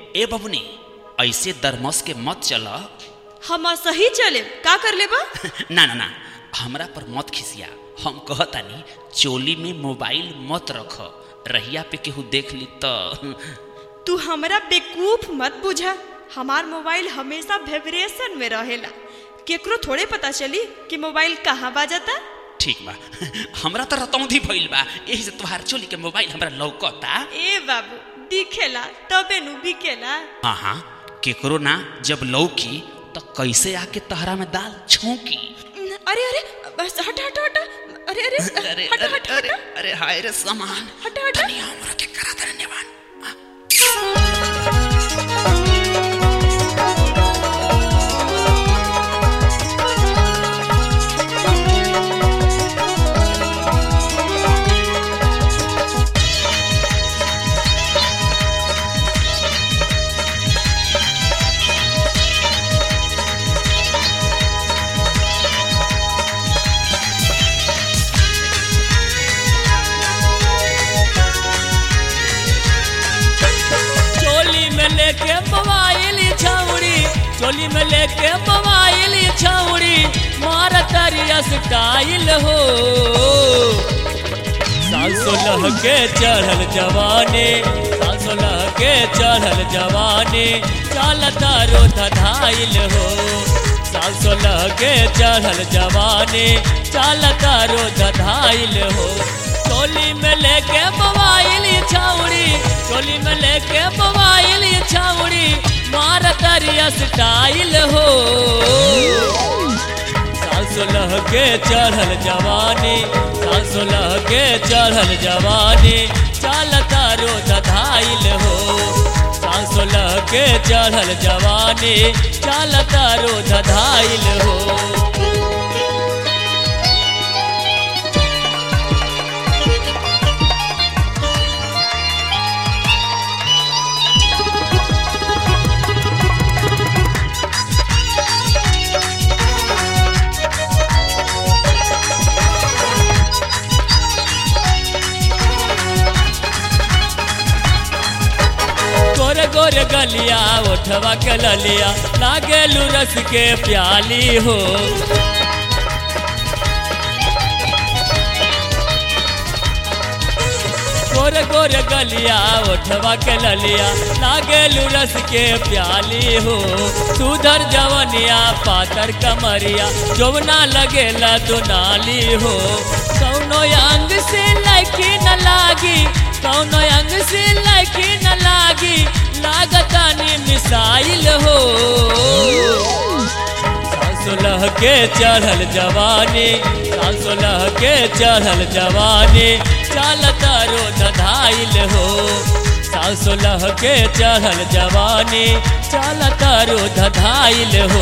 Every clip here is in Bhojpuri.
ए बबुनी ऐसे दरमस के मत चल हम सही चले का कर लेबा ना ना ना हमरा पर मत खिसिया हम कहतानी चोली में मोबाइल मत रख रहिया पे केहू देख ली तो तू हमरा बेकूफ मत बुझा हमार मोबाइल हमेशा वाइब्रेशन में रहेला केकरो थोड़े पता चली कि मोबाइल कहाँ बाजता ठीक बा हमरा तो रतौंधी भइल बा यही से तोहार चोली के मोबाइल हमरा लौकता ए बाबू दिखेला तबे नु बिकेला हाँ हाँ केकरो ना जब लौकी तो कैसे आके तहरा में दाल छौकी अरे अरे बस हट हट हट अरे अरे अरे हट अरे हट अरे हट अरे हाय रे सामान हट हट धनिया हमरा के करा धन्यवाद चोली में लेके मोबाइल छौड़ी चोली में लेके मोबाइल छौड़ी मार तरिया स्टाइल हो साल सोलह के चढ़ल जवानी साल सोलह के चढ़ल जवानी चालता रो धधाइल हो साल सोलह के चढ़ल जवानी चालता रो धधाइल हो चोली में लेके मोबाइल छौड़ी चोली में लेके मोबाइल छौड़ी मार करिया स्टाइल हो साल सोलह के चढ़ल जवानी साल सोलह के चढ़ल जवानी चालता रो धधाइल हो साल सोलह के चढ़ल जवानी चालता रो धधाइल हो गोरे गोरे गलिया उठवा के ललिया लागेलू रस के प्याली हो गोरे गोरे गलिया उठवा के ललिया लागेलू रस के प्याली हो सुधर जवनिया पातर कमरिया जोवना लगेला दुनाली हो कौनो अंग से लड़की न लागी कौनो अंग से लड़की न लागी लागतानी मिसाइल हो साल सोलह के चढ़ल जवानी साल सोलह के चढ़ल जवानी चालता रो धधाइल हो साल सोलह के चढ़ल जवानी चालता रो धधाइल हो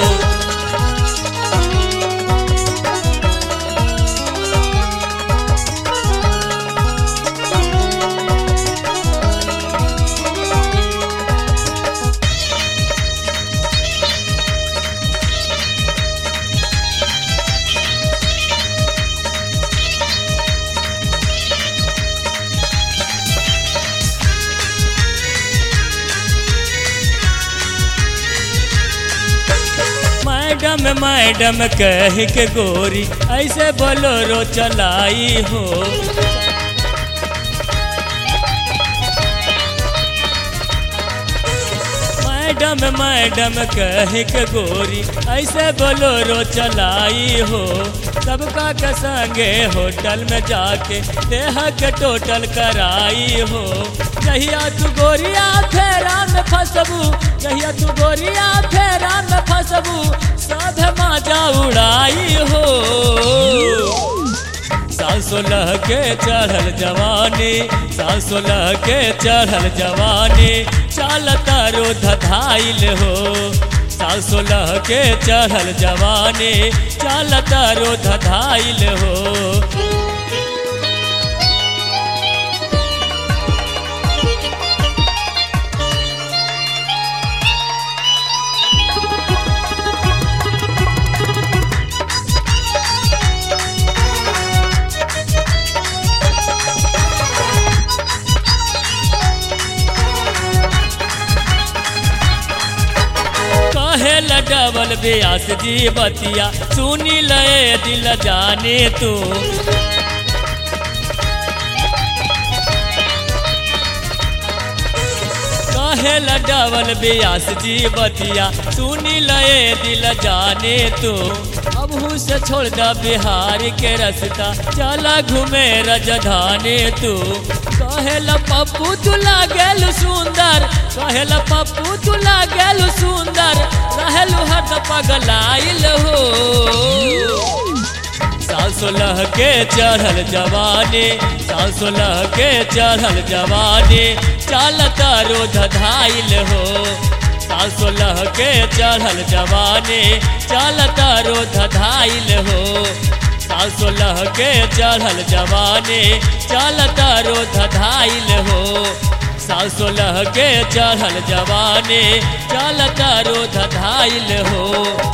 मैडम मैडम कह के गोरी ऐसे बोलोरो चलाई हो मैडम मैडम कह के गोरी ऐसे बोलोरो चलाई हो सबका के संगे होटल में जाके देह के टोटल कराई हो जहिया तू गोरिया फेरा में फसबू जहिया तू गोरिया फेरा में फसबू सब माजा उड़ाई हो साल सोलह के चढ़ल जवानी साल सोलह के चढ़ल जवानी चालता रो धधाइल हो साल सोलह के चढ़ल जवानी चालता रो धधाइल हो कहेला डबल ब्यास जी बतिया सुनी लए दिल जाने तू कहेला डबल ब्यास जी बतिया सुनी लए दिल जाने तू अब से छोड़ दा बिहार के रास्ता चला घूमे रजधाने तू कहेला पप्पू तू लागेल सुंदर कहेला पप्पू तू लागेल सुंदर रहेलू हद पगलाइल हो साल सोलह के चढ़ल जवानी साल सोलह के चढ़ल जवानी चालता रोध धाइल हो साल सोलह के चढ़ल जवानी चालता रोध धाइल हो साल सोलह के चढ़ल जवानी चालता रोध धाइल हो साल सोलह के चढ़ल जवानी चालता रोध धाइल हो